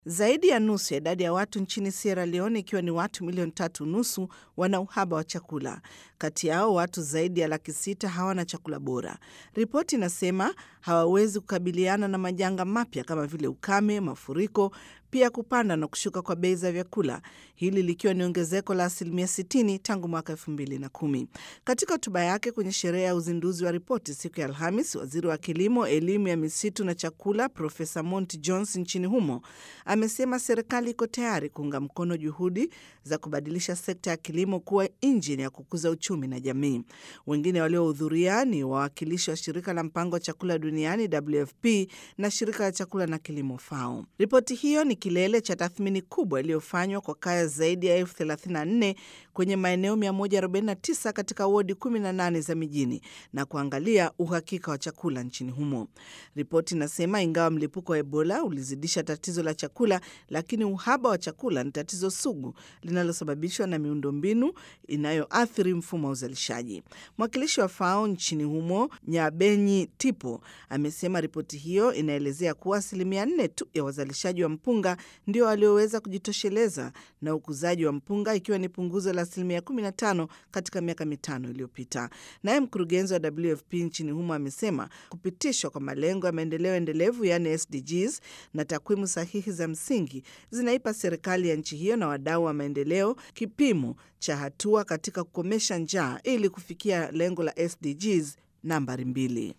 Zaidi ya nusu ya idadi ya watu nchini Sierra Leone, ikiwa ni watu milioni tatu nusu, wana uhaba wa chakula. Kati yao watu zaidi ya laki sita hawana chakula bora. Ripoti inasema hawawezi kukabiliana na majanga mapya kama vile ukame, mafuriko, pia kupanda na kushuka kwa bei za vyakula, hili likiwa ni ongezeko la asilimia 60 tangu mwaka 2010. Katika hotuba yake kwenye sherehe ya uzinduzi wa ripoti siku ya Alhamis, waziri wa kilimo, elimu ya misitu na chakula Profesa Monty Jones nchini humo amesema serikali iko tayari kuunga mkono juhudi za kubadilisha sekta ya kilimo kuwa injini ya kukuza uchumi na jamii. Wengine waliohudhuria ni wawakilishi wa shirika la mpango wa chakula duniani WFP na shirika la chakula na kilimo FAO. Ripoti hiyo ni kilele cha tathmini kubwa iliyofanywa kwa kaya zaidi ya elfu 34 kwenye maeneo 149 katika wodi 18 za mijini na kuangalia uhakika wa chakula nchini humo. Ripoti inasema ingawa mlipuko wa Ebola ulizidisha tatizo la chakula, lakini uhaba wa chakula ni tatizo sugu linalosababishwa na miundombinu inayoathiri mfumo wa uzalishaji. Mwakilishi wa FAO nchini humo Nyabenyi Tipo amesema ripoti hiyo inaelezea kuwa asilimia nne tu ya wazalishaji wa mpunga ndio walioweza kujitosheleza na ukuzaji wa mpunga ikiwa ni punguzo la asilimia 15 katika miaka mitano iliyopita. Naye mkurugenzi wa WFP nchini humo amesema kupitishwa kwa malengo ya maendeleo endelevu yaani SDGs na takwimu sahihi za msingi zinaipa serikali ya nchi hiyo na wadau wa maendeleo kipimo cha hatua katika kukomesha njaa ili kufikia lengo la SDGs nambari mbili.